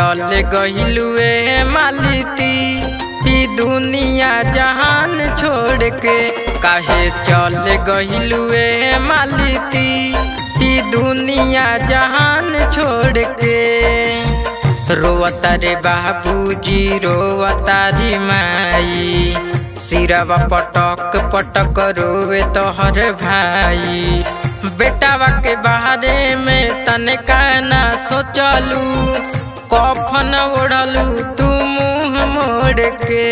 चल गहिलुए मालिती ई दुनिया जहान छोड़ के काहे चल गहिलुए मालिती ई दुनिया जहान छोड़ के रोवता रे बाबूजी रोवता रे माई सिरवा पटक पटक रोवे तोहर भाई बेटावा के बारे में तनिका ना सोचलू कफन ओढ़लू तू मुँह मोड़ के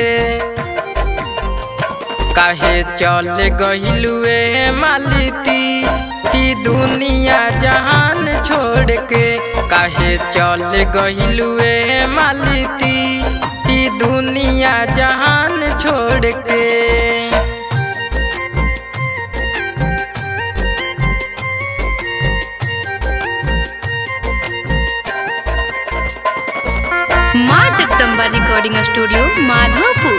काहे चल गहिलुए मालिती ई दुनिया जहान छोड़ के काहे चल गहिलुए मालिती ई दुनिया जहान छोड़ के माँ जगदम्बा रिकॉर्डिंग स्टूडियो माधोपुर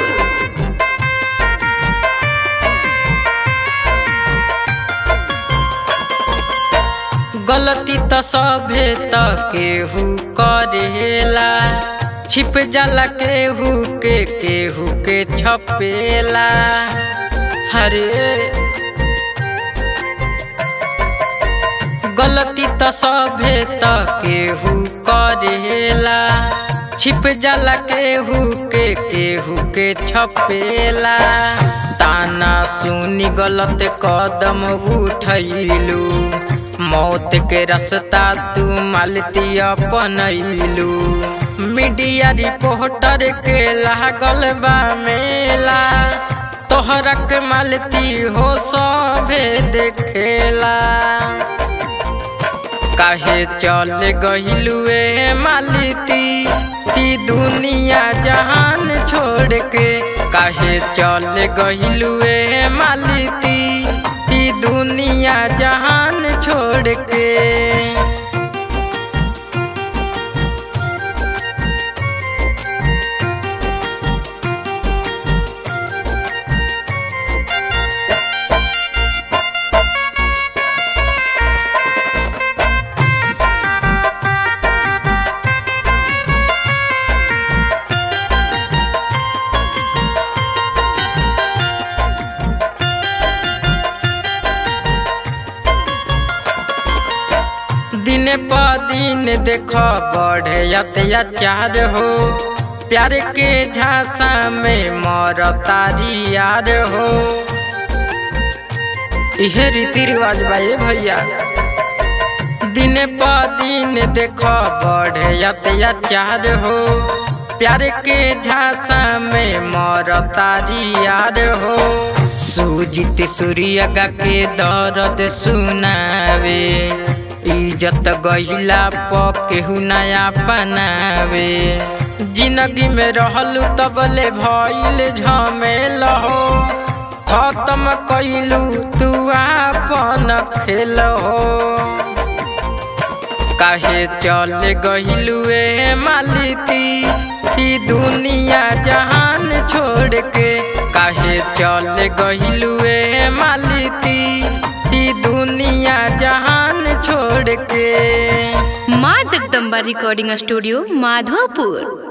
गलती त सभे त केहू करेला छिप जाला केहू के केहू के छपेला हरे गलती त सभे त केहू करेला छिप जाला केहू के केहू के छपेला ताना सुनी गलत कदम उठैलू मौत के रास्ता तू मालती अपनैलू मीडिया रिपोर्टर के लागल बा मेला तोहरा के मालती हो सभे देखेला काहे चल गहिलुए मालती ई दुनिया जहान छोड़ के काहे चल गहिलुए मालती ई दुनिया जहान छोड़ के दिन प दिन देख बढ़े अत्याचार हो प्यार के झांसा में मर तारी यार हो इहे रीति रिवाज बाए भैया दिन प दिन देख बढ़े अत्याचार हो प्यार के झांसा में मर तारी यार हो सुजित सूर्य के दर्द सुनावे इज्जत गहिला प केहू नया पनावे जिंदगी में रहलू तबले भइल झमेल हो खत्म कैलू तू आपन खेल हो काहे चल गहिलुए मालिती ई दुनिया जहान छोड़ के काहे चल गहिलुए मालिती ई दुनिया जहान छोड़ के माँ जगदम्बा रिकॉर्डिंग स्टूडियो माधोपुर